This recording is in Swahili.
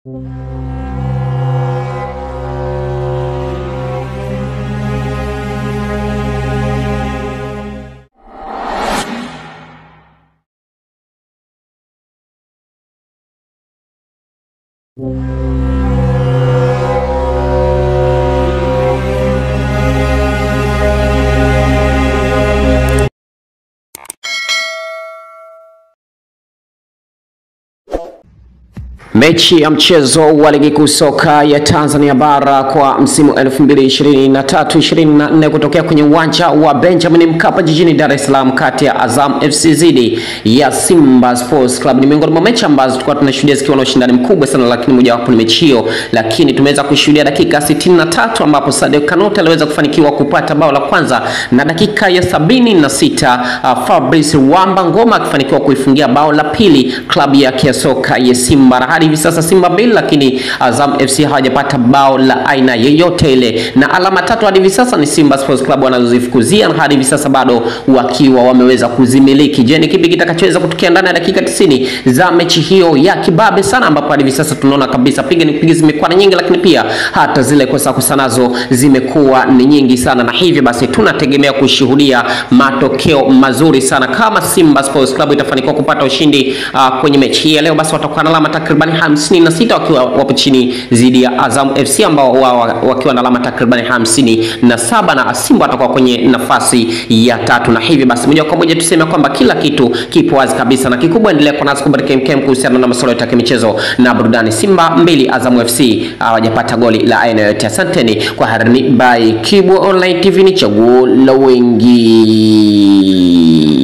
Mechi ya mchezo wa ligi kuu soka ya Tanzania bara kwa msimu 2023-2024 kutokea kwenye uwanja wa Benjamin Mkapa jijini Dar es Salaam kati ya Azam FC dhidi ya Simba Sports Club ni miongoni mwa mechi ambazo tulikuwa tunashuhudia zikiwa na ushindani mkubwa sana, lakini mojawapo ni mechi hiyo, lakini tumeweza kushuhudia dakika 63 ambapo Sadio Kanute aliweza kufanikiwa kupata bao la kwanza na dakika ya sabini na sita uh, Fabrice Wamba Ngoma akifanikiwa kuifungia bao la pili klabu yake ya soka ya Simba na hadi hivi sasa Simba mbili, lakini Azam FC hawajapata bao la aina yoyote ile, na alama tatu hadi hivi sasa ni Simba Sports Club wanazozifukuzia na hadi hivi sasa bado wakiwa wameweza kuzimiliki. Je, ni kipi kitakachoweza kutokea ndani ya dakika 90 za mechi hiyo ya kibabe sana, ambapo hadi hivi sasa tunaona kabisa piga ni piga zimekuwa ni nyingi, lakini pia hata zile kosa kosa nazo zimekuwa ni nyingi sana, na hivyo basi tunategemea kushuhudia matokeo mazuri sana kama Simba Sports Club itafanikiwa kupata ushindi uh, kwenye mechi hii ya leo, basi watakuwa na alama takriban 56 wakiwa wapo chini dhidi ya Azam FC ambao wao wakiwa na alama takriban 57 na Simba watakuwa kwenye nafasi ya tatu, na hivyo basi moja kwa moja tuseme kwamba kila kitu kipo wazi kabisa, na kikubwa endelea kwa nasi kubarikia KMKM kuhusiana na masuala yote ya michezo na burudani. Simba mbili Azam FC hawajapata goli la aina yoyote. Asanteni kwa harini by Kibwa Online TV, ni chaguo la wengi.